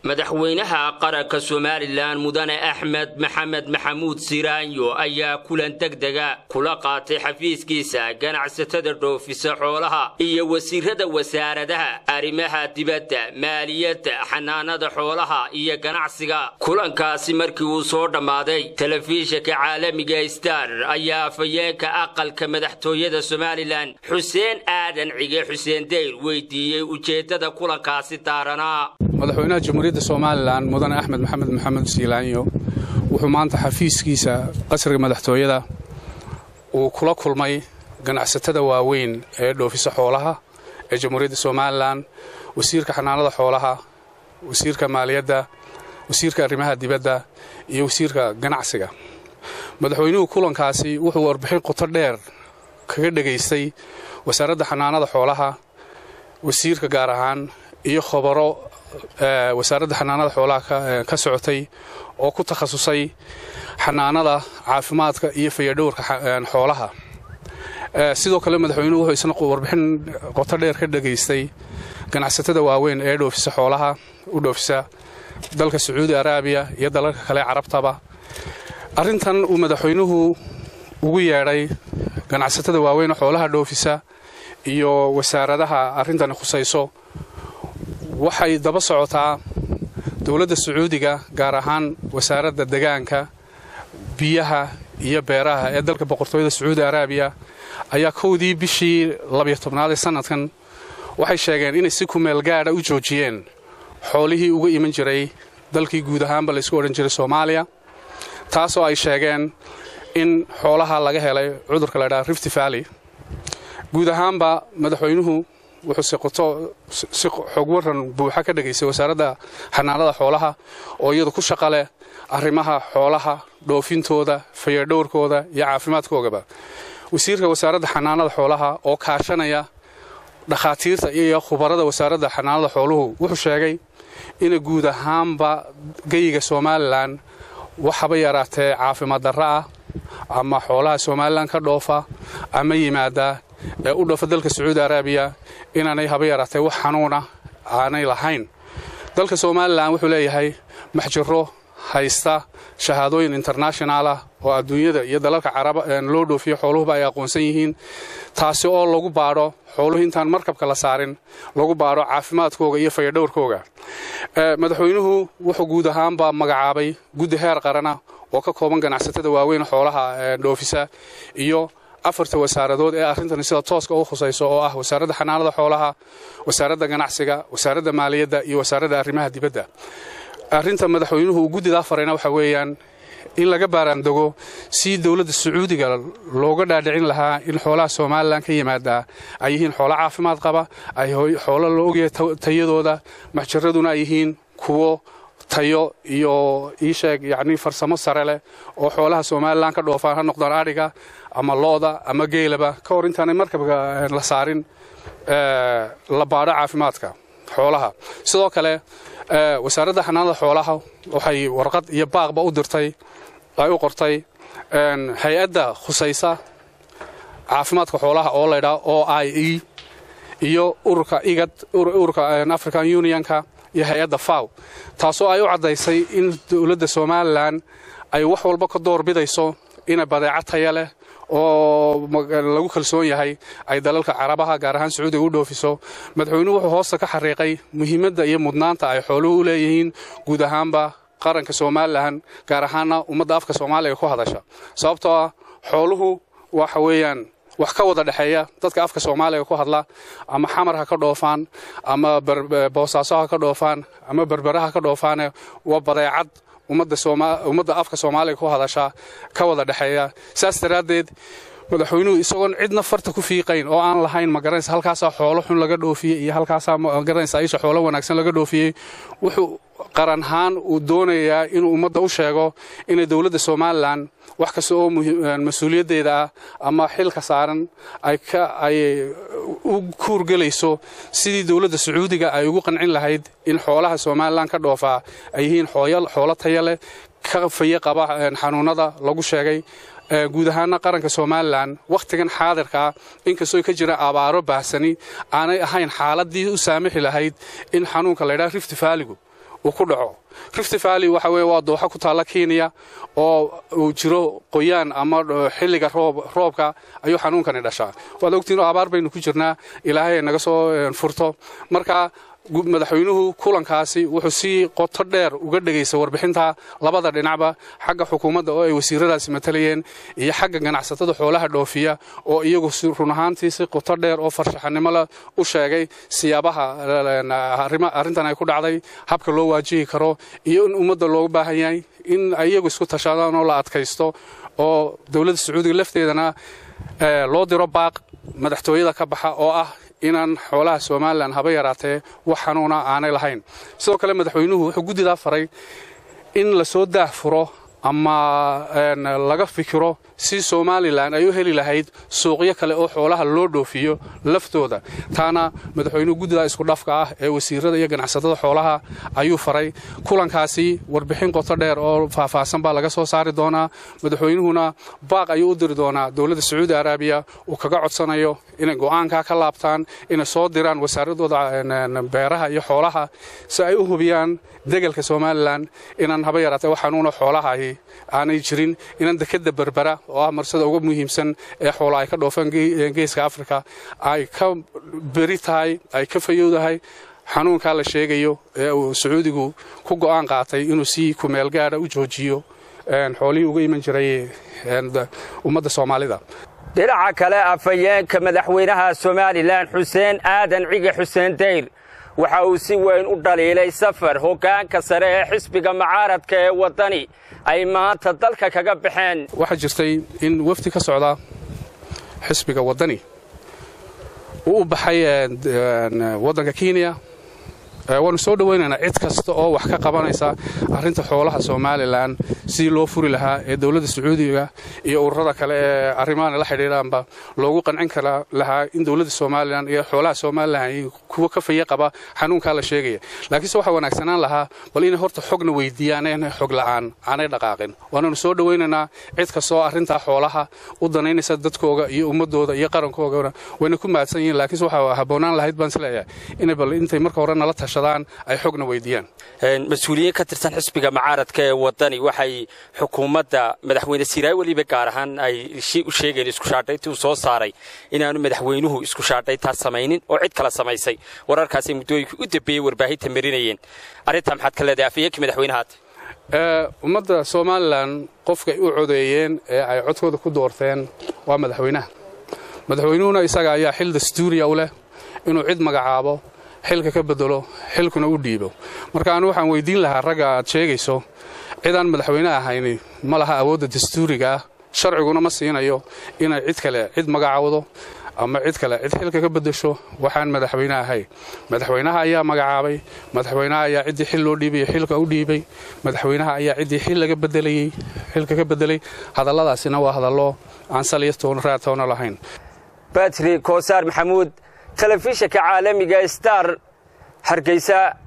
madaxweynaha qaranka somalilan mudane axmed maxamed maxamuud siraanyo ayaa kulan degdega kula qaatay xafiiskiisa ganacsatada dhoofisa xoolaha iyo wasiirada wasaaradaha arrimaha dibadda maaliyadda xanaanada xoolaha iyo ganacsiga kulankaasi markii uu soo dhammaaday telefishinka caalamiga star ayaa afhayeenka aqalka madaxtooyada somalilan xuseen aadan cige xuseen deyr weydiiyey ujeeddada kulankaasi daaranaa madaxweynaha jamhuuriyadda somalilan mudane axmed maxamed maxamed siilaanyo wuxuu maanta xafiiskiisa qasriga madaxtooyada uu kula kulmay ganacsatada waaweyn ee dhoofisa xoolaha ee jamhuuriyadda somalilan wasiirka xanaanada xoolaha wasiirka maaliyadda wasiirka arrimaha dibadda iyo wasiirka ganacsiga madaxweynuhu kulankaasi wuxuu warbixin qoto dheer kaga dhegaystay wasaaradda xanaanada xoolaha wasiirka gaar ahaan iyo khobaro wasaaradda xanaanada xoolaha ka socotay oo ku takhasusay xanaanada caafimaadka iyo fayadhowrka xoolaha sidoo kale madaxweynuhu wuxuu isna warbixin qoto dheer ka dhegaystay ganacsatada waaweyn ee dhoofisa xoolaha u dhoofisa dalka sacuudi araabiya iyo dalalka kale carabtaba arrintan uu madaxweynuhu ugu yeedhay ganacsatada waaweyn oo xoolaha dhoofisa iyo wasaaradaha arrintani khusayso waxay daba socotaa dowladda sacuudiga gaar ahaan wasaaradda degaanka biyaha iyo beeraha ee dalka boqortooyada sacuudi araabiya ayaa kowdii bishii labiyo tobnaad ee sannadkan waxay sheegeen inay si kumeel gaadha u joojiyeen xoolihii uga iman jiray dalkii guud ahaanba laysku odhan jiray soomaaliya taasoo ay sheegeen in xoolaha laga helay cudurka la ydhaha rifti valley guud ahaanba madaxweynuhu wuxuu si xog waran buuxa ka dhegaystay wasaaradda xanaanada xoolaha oo iyadu ku shaqa leh arrimaha xoolaha dhoofintooda fayadhowrkooda iyo caafimaadkoogaba wasiirka wasaaradda xanaanada xoolaha oo kaashanaya dhakhaatiirta iyo khubarada wasaaradda xanaanada xooluhu wuxuu sheegay ina guud ahaanba geyiga somalilan waxaba yaraatee caafimaad darra ah ama xoolaha somalilan ka dhoofa ama yimaada ee u dhoofa dalka sacuudi araabiya inaanay haba yaraatee wax xanuuna aanay lahayn dalka somalilan wuxuu leeyahay maxjiro haysta shahaadooyin internationalah oo adduunyada iyo dalalka caraba loo dhoofiyo xooluhuba ay aqoonsan yihiin taasi oo lagu baadho xooluhu intaan markabka la saarin lagu baadho caafimaadkooga iyo fayadhowrkooga madaxweynuhu wuxuu guud ahaanba magacaabay guddi heer qarana oo ka kooban ganacsatada waaweyn xoolaha dhoofisa iyo afarta wasaaradood ee arrintani sida tooska u khusayso oo ah wasaaradda xanaanada xoolaha wasaaradda ganacsiga wasaaradda maaliyadda iyo wasaaradda arrimaha dibadda arrinta madaxweynuhu uu guddidaa farayna waxa weeyaan in laga baaraandego si dowladda sacuudiga looga dhaadhicin lahaa in xoolaha somalilan ka yimaada ay yihiin xoolo caafimaad qaba ay xoolo la ogyahay tayadooda maxjaraduna ay yihiin kuwo tayo iyo iisheeg yacnii farsamo sare leh oo xoolaha somalilan ka dhoofaan ha noqdaan adhiga ama looda ama geelaba ka hor intaanay markabka la saarin la baadho caafimaadka xoolaha sidoo kale wasaaradda xanaanada xoolaha waxay warqad iyo baaqba u dirtay ay u qortay hay-adda khusaysa caafimaadka xoolaha oo laydhaa o i e iyo ururka igad ururka african unionka iyo hay-adda faw taasoo ay u caddaysay in dowladda somalilan ay wax walba ka door bidayso ina badeeco taya leh oo lagu kalsoon yahay ay dalalka carabaha gaar ahaan sacuudiga u dhoofiso madaxweynuhu wuxuu hoosta ka xariiqay muhiimadda iyo mudnaanta ay xooluhu u leeyihiin guud ahaanba qaranka somalilan gaar ahaanna ummadda afka soomaaliga ku hadasha sababtoo ah xooluhu waxa weeyaan wax ka wada dhexeeya dadka afka soomaaliga ku hadla ama xamar ha ka dhoofaan ama boosaaso ha ka dhoofaan ama berbera ha ka dhoofaane waa badeecad ummadda afka soomaaliga ku hadasha ka wada dhexeeya saas daraaddeed madaxweynuhu isagoon cidna farta ku fiiqayn oo aan lahayn magaranaysa halkaasaa xoolo xun laga dhoofiyey iyo halkaasaa magaranaysa aisha xoolo wanaagsan laga dhoofiyey wuxuu qaranhaan uu doonayaa inuu ummadda u sheego inay dowladda somalilan wax kasta oo mas-uuliyaddeeda ah ama xilka saaran ay u kuurgelayso sidii dowladda sacuudiga ay ugu qancin lahayd in xoolaha somalilan ka dhoofaa ay yihiin xoolo taya leh ka faye qaba xanuunada lagu sheegay guud ahaana qaranka somalilan wakhtigan xaadirkaa inkastoo ka jira abaaro baahsani aanay ahayn xaaladii u saamixi lahayd in xanuunka laydhaha rift vaaligu uu ku dhaco rift valley waxa weye waa dooxa ku taalla kenya oo uu jiro qoyaan ama xilliga roobka ayuu xanuunkani dhashaa waad ogtiin oo abaar baynu ku jirnaa ilaahay naga soo furto marka madaxweynuhu kulankaasi wuxuu si qoto dheer uga dhegaysa warbixinta labada dhinacba xagga xukuumadda oo ay wasiiradaasi matalayeen iyo xagga ganacsatada xoolaha dhoofiya oo iyagu run ahaantii si qoto dheer oo farshaxanimola u sheegay siyaabaha arrintan ay ku dhacday habka loo waajihi karo iyo in ummadda loogu baahan yahay in iyagu isku tashadaan oo la adkaysto oo dowladda sacuudiga lafteedana loo diro baaq madaxtooyada ka baxa oo ah inaan xoolaha somalilan haba yaraatee wax xanuuna aanay lahayn sidoo kale madaxweynuhu wuxuu guddidaa faray in lasoo daah furo ama laga fikiro si somalilan ay u heli lahayd suuqyo kale oo xoolaha loo dhoofiyo laftooda taana madaxweynuhu guddidaa iskudhafka ah ee wasiirada iyo ganacsatada xoolaha ayuu faray kulankaasi warbixin qoto dheer oo faahfaahsan baa laga soo saari doonaa madaxweynuhuna baaq ayuu u diri doonaa dowladda sacuudi araabiya uu kaga codsanayo inay go'aankaa ka laabtaan inay soo diraan wasaaradooda beeraha iyo xoolaha si ay u hubiyaan degelka somalilan inaan haba yaraatee wax xanuuna xoolahahi aanay jirin inaan dekadda berbera oo ah marsada uga muhiimsan ee xoola ay ka dhoofaan geeska afrika ay ka beri tahay ay ka fayowdahay xanuunkaa la sheegayo ee uu sacuudigu ku go'aan qaatay inuu si kumeel gaadha u joojiyo xoolihii uga iman jiray ummadda soomaalida dhinaca kale afhayeenka madaxweynaha somalilan xuseen aadan cige xuseen dayr waxa uu si weyn u dhaliilay safar hoggaanka sare ee xisbiga mucaaradka ee waddani ay maanta dalka kaga baxeen waxaa jirtay in wafdi ka socda xisbiga waddani uu u baxay waddanka kenya waanu soo dhowaynaynaa cid kasta oo wax ka qabanaysa arrinta xoolaha somalilan sidii loo furi lahaa ee dowladda sacuudiga iyo ururada kale ee arrimahan la xidhiidhaanba loogu qancin kara lahaa in dowladda somalilan iyo xoolaha somalilan kuwa ka faye qaba xanuunkaa la sheegaya laakiinse waxaa wanaagsanaan lahaa bal inay horta xogna weydiiyaan inay xog la'aan aanay dhaqaaqin waananu soo dhowaynaynaa cid kastaoo arrintaa xoolaha u danaynaysa dadkooga iyo ummadooda iyo qarankoogana wayna ku mahadsan yihiin laakiinse waxaa habboonaan lahayd baan isleeyahay inay bal intay marka hore nala tasha ay xogna weydiiyaan mas-uuliyiin ka tirsan xisbiga mucaaradka ee waddani waxay xukuumadda madaxweyne siiraay weliba gaar ahaan ay u sheegeen iskushaadhayntii uu soo saaray inaanu madaxweynuhu iskushaadhayntaa samaynin oo cid kala samaysay wararkaasay muddooyinkii u dambeeyey warbaahinta marinayeen arrintaa maxaad ka leedahay afhayeenkii madaxweynahaad ummadda somalilan qofkay u codeeyeen ee ay codkooda ku doorteen waa madaxweynaha madaxweynuhuna isaga ayaa xil dastuuriya u leh inuu cid magacaabo xilka ka bedelo xilkuna u dhiibo marka anu waxaan weydiin lahaa ragga aad sheegayso cidaan madaxweyne ahayni ma laha awoodda dastuuriga ah sharciguna ma siinayo inay cid kale cid magacaawdo ama cid kale cid xilka ka bedesho waxaan madaxweyne ahay madaxweynaha ayaa magacaabay madaxweynaha ayaa ciddii xil loo dhiibay xilka u dhiibay madaxweynaha ayaa ciddii xil laga bedelayey xilka ka bedelay hadalladaasina waa hadallo aan saliya toona raatoona lahayn batri koosaar maxamuud telefishinka caalamiga star hargeysa